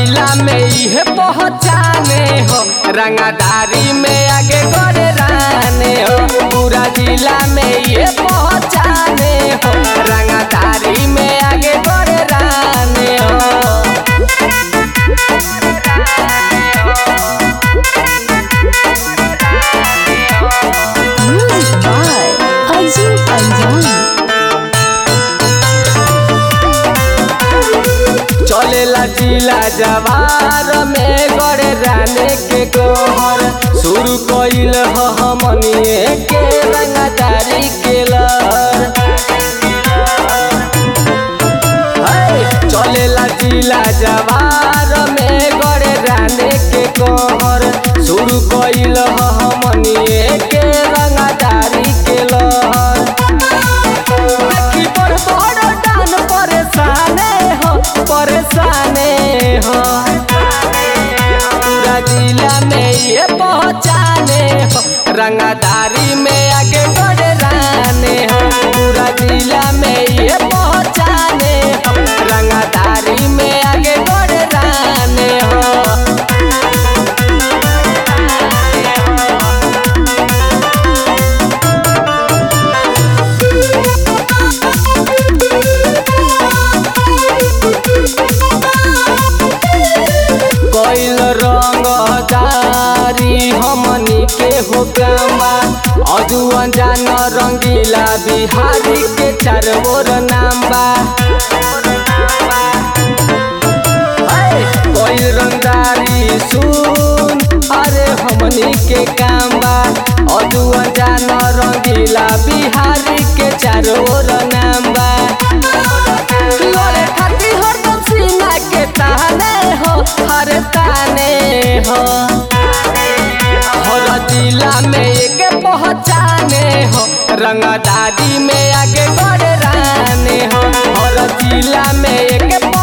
जिला में इहे पहचाने हो रंगादारी में आगे करे राने हो पूरा जिला में इहे पहचाने हो रंगादारी में आगे करे राने हो Music by Arjun Panjan. चलेला जिला जवार में गड़े राने के कहर शुरू कइल ह हमनिए के रंगदारी के लहर है, चलेला जिला जवार में गड़े राने के कहर शुरू कइल ह हमनिए के रंगदारी के लहर देखी बड़ बड़ डान परेशाने हो परेशाने हो पूरा जिला में ये पहचाने हो रंगदारी में आगे बढ़े राने हो पूरा जिला में ये पहचाने हो रंगदारी में आगे बढ़े राने हो कैल रंगदारी हमनी के हो गामा अजुअन जान रंगीला बिहारी के चार बोर नाम बा कैल रंगदारी सुन अरे हमनी के काम बा अजुअन जान रंगीला बिहारी के चार बोर नाम बा लोरे खाती हरदम सीना के ताने हो हर ताने हो हर जिला में एक पहचाने हो रंगदारी में आगे बढ़े राने हो हर जिला में एक